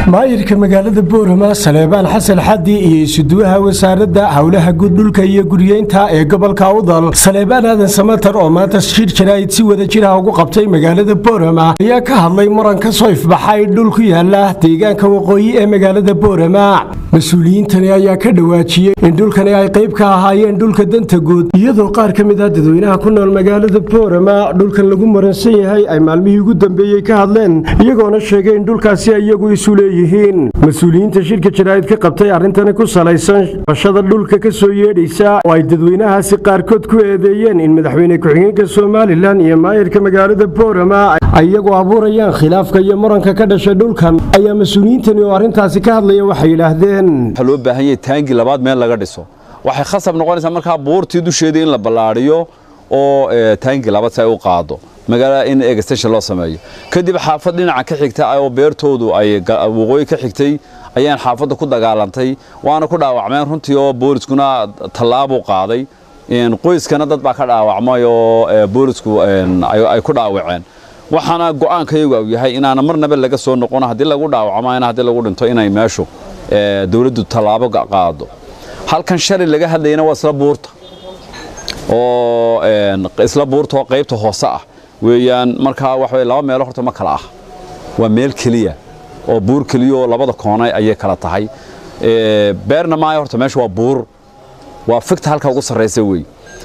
maayirka magaalada boorama saleebaan xasan xadi iyo isuduwaha wasaaradda howlaha guud dhulka iyo guryeynta ee gobolka udal saleebaan aadan samatar oo maanta shir jaraa'id si wada jiraha ugu qabtay magaalada boorama ayaa ka hadlay muran ka soo ifbaxay dhul ku yaala deegaanka waqooyi ee magaalada boorama mas-uuliyiintani ayaa ka dhawaajiyey in dhulkani ay qayb ka ahaayeen dhulka danta guud iyadoo qaar ka mid ah dadweynaha ku nool magaalada boorama dhulkan lagu muransan yahay ay maalmihii ugu dambeeyey ka hadleen iyagoona sheegay in dhulkaasi iyagu isu leeyihiin mas-uuliyiinta shirka jaraa'id ka qabtay arrintani ku salaysan bashada dhulka ka soo yeedhaysa oo ay dadweynahaasi qaarkood ku eedeeyeen in madaxweyne ku-xigeenka somalilan iyo maayirka magaalada boorama ay iyagu abuurayaan khilaafka iyo muranka ka dhashay dhulkan ayaa mas-uuliyiintani oo arrintaasi ka hadlaya waxay yidhaahdeen waxaa loo baahan yahay taangi labaad meel laga dhiso waxay khasab noqonaysaa markaa buurtii dusheedii in la ballaadhiyo oo taangi labaad si ay u qaado magaalada in extension loo sameeyo kadib xaafad dhinaca ka xigta oo beertoodu ay waqooyi ka xigtay ayaan xaafadda ku dagaalantay waana ku dhaawacmeen runtii oo booliskuna tallaabuu qaaday qoyskana dad baa ka dhaawacmay oo boolisku ay ku dhaawaceen waxaana go'aankayagu u yahay inaana marnaba laga soo noqon haddii lagu dhaawacmo in haddii lagu dhinto inay meeshu dowladdu tallaabo qaado halkan shalay laga hadlayana waa isla buurta oo isla buurta oo qaybta hoose ah weeyaan markaa waxa laba meelo horta ma kala ah waa meel keliya oo buur keliya oo labada koonay ayay kala tahay beerna maayo horta meesha waa buur waa figta halka ugu sarraysa wey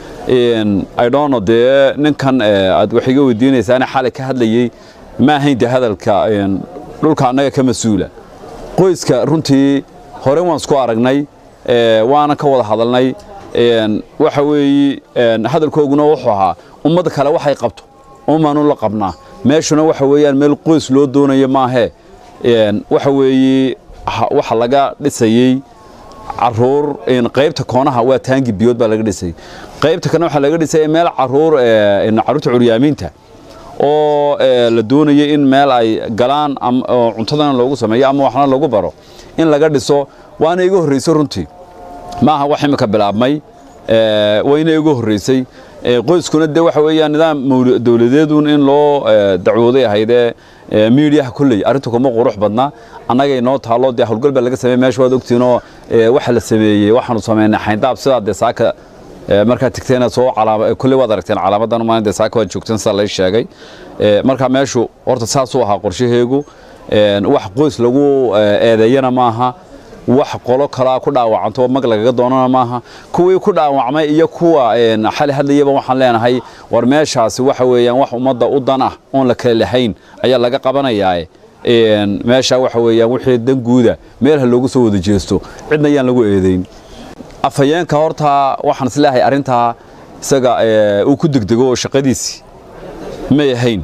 idhono dee ninkan aad wax iga weydiinaysaana xalay ka hadlayey ma ahayn dee hadalka dhulka annaga ka mas-uula qoyska runtii hore waan isku aragnay waana ka wada hadalnay waxa weeye hadalkooguna wuxuu ahaa ummadda kale waxay qabto umaanu la qabnaa meeshuna waxa weeyaan meel qoys loo doonayo maahee waxa weeye waxa laga dhisayey caruur qaybta koonaha waa taangi biyood baa laga dhisayey qaybta kana waxaa laga dhisayay meel caruur caruurta curyaamiinta oo la doonayay in meel ay galaan oo cuntadana loogu sameeyo ama waxna lagu baro in laga dhiso waana iga horraysay runtii maaha wax imika bilaabmay wayna iga horraysay qoyskuna de waxa weeyaan nidaam dowladeedun in loo dacwooday ahaydee miidiyaha kolley arrintu kuma qurux badna annagay noo taalo dee howlgal baa laga sameeyey meesha waad ogtiinoo waxa la sameeyey waxaanu sameynay xayndaab sidaa dee saaka markaa tigteena soo calaama kolley waad aragteen calaamadan maalin dee saaka waad joogteen sidaa lay sheegay marka meeshu horta saasuu ahaa qorshaheegu wax qoys lagu eedeeyana maaha wax qolo kalaa ku dhaawacanto mag lagaga doonana maaha kuwii ku dhaawacmay iyo kuwa xali hadlayaba waxaan leenahay war meeshaasi waxa weeyaan wax ummadda u dan ah oon la kala lahayn ayaa laga qabanayaa meesha waxa weeyaan wixii danguuda meelha loogu soo wada jeesto cidna ayaan lagu eedayn afhayeenka horta waxaan isleeyahay arrintaa isaga uu ku degdego oo shaqadiisii may ahayn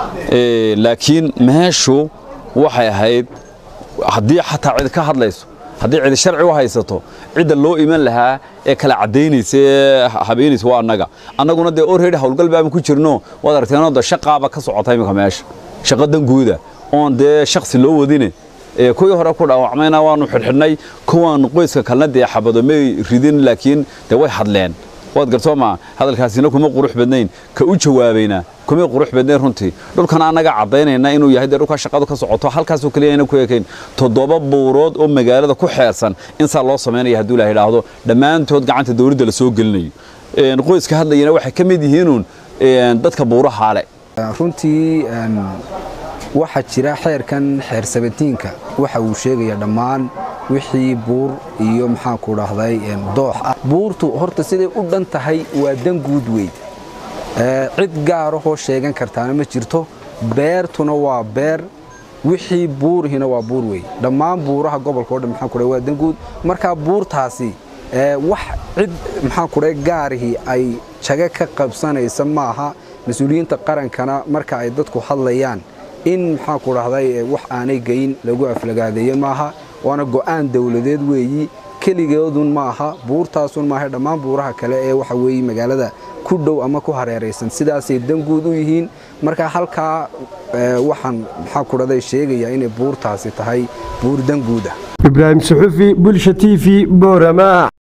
laakiin meeshu waxay ahayd haddii xataa cid ka hadlayso haddii cidi sharci u haysato cidda loo iman lahaa ee kala caddaynaysa ee habeenaysa waa annaga annaguna dee orredi howlgal baama ku jirno waad aragteenoo da shaqaaba ka socota iminka meesha shaqo danguuda oon dee shaksi loo wadine kuwii hore ku dhaawacmayna waanu xidhxidhnay kuwan qoyska kalena dee xabado may ridin laakiin dee way hadleen waad gartoo maa hadalkaasina kuma qurux badnayn ka u jawaabayna kumay qurux badnayn runtii dhulkana annaga caddaynayna inuu yahay dee dhulkaa shaqadu ka socoto halkaasoo keliya ayna ku ekayn toddoba buurood oo magaalada ku xeersan in saa loo samaynaya hadduu ilaha idhaahdo dhammaantood gacanta dowladda la soo gelinayo qoyska hadlayana waxay ka mid yihiinuun dadka buurahaale runtii waxaa jira xeerkan xeer sabatiinka waxa uu sheegaya dhammaan wixii buur iyo maxaanku dhahday doox ah buurtu horta siday u dhan tahay waa dan guud wey cid gaarahoo sheegan kartaana ma jirto beertuna waa beer wixii buurihina waa buur wey dhammaan buuraha gobolka o dhan maxaan kudhahay waa dan guud markaa buurtaasi wax cid maxaan kudhahay gaarihii ay jaga ka qabsanaysa maaha mas-uuliyiinta qarankana marka ay dadku hadlayaan in maxaanku dhahday wax aanay geyn lagu aflagaadeeye maaha waana go'aan dowladeed weeyi keligeedun maaha buurtaasun maaha dhammaan buuraha kale ee waxa weeye magaalada ku dhow ama ku hareeraysan sidaasay danguud u yihiin marka halkaa waxaan maxaanku dhahday sheegayaa inay buurtaasi tahay buur danguud ah ibraahim suxufi bulsha t v boorama